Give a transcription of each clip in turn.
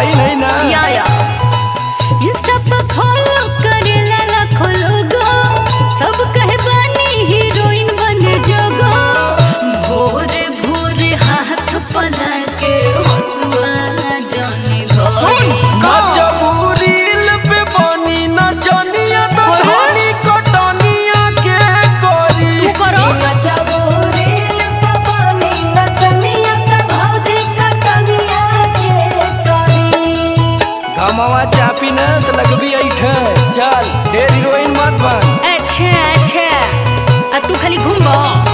Line है ना या या इंस्टा पे फॉलो करेला लाखों लोगो सब कहे बानी हीरोइन बने जोगो भोरे भोरे हाथ पला के हंसुआ जाने भोरे नचबू रील पे बनी नचनिया तो अरे। धनी कटनिया के करी तू करो गमवा चापी ना तो लगबी ऐठे चल ढेर हीरोइन मत बन अच्छा अच्छा आ तू खाली घूमबो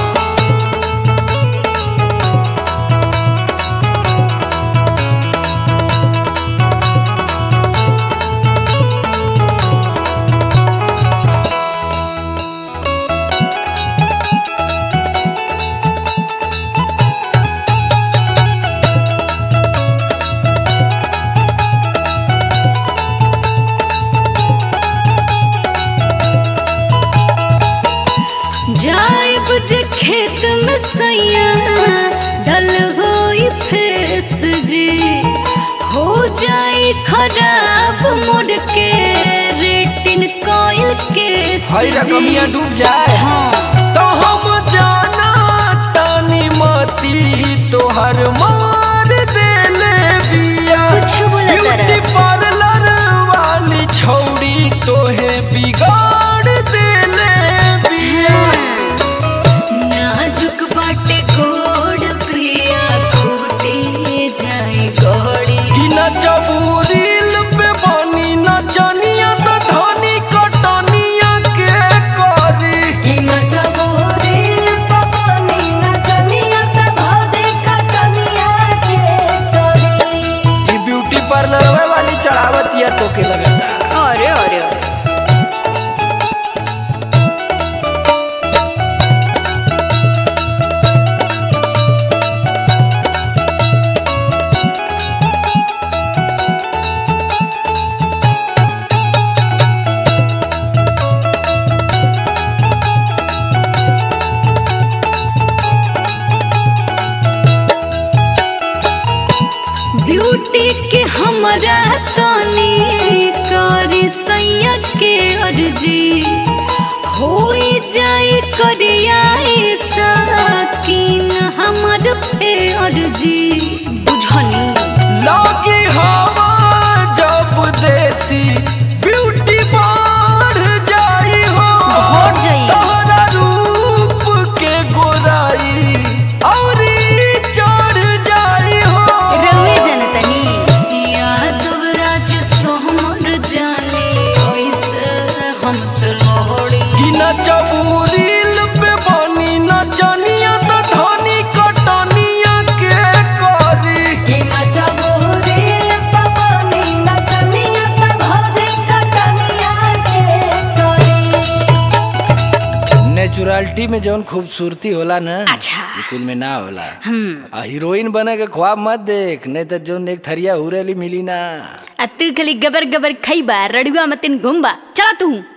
जाइब जे खेत में सैया डल होई फेस जी हो जाई खराब मोड़ के रेटिन कॉइल के हई रकमिया डूब जाए हाँ तो हम जाना तानी मती तोहर मार देले बिया कुछ बोला तारा। ब्यूटी पार्लर वाली छौड़ी तोहे बिगाड़ देले बिया नाजुक बाटे गोड़ प्रिया खूटे जाए गोड़ी कि नचबू रील पे बनी नचनिया तो धनी कटनिया के करी ई ब्यूटी पार्लर वाली चढ़ावत या तो के लगता अरे अरे अरे ब्यूटी के हमरा तनी करी सैया के अर्जी होई जाई करियाई साकिन हमर पे अर्जी बुझनी लगी हवा जब देसी ब्यूटी बढ़ जाई हो बढ़ जाई। तोहरा रूप के गोराई औरी चढ़ जाई हो रउए जनतनी यादव राज सोहमर जाने ओइसे हमसे लोड़ी कि नचबू रील पे बनी नचनिया तो धनी कटनिया के करी नेचुरलिटी में जौन खूबसूरती होला ना अच्छा कुल में ना होला हम्म आ हीरोइन बने के ख्वाब मत देख नहीं तो जौन एक थरिया हुरेली मिली ना आ तू खाली गबर गबर खइबा रड़ुआ मतिन घुमबा चला तू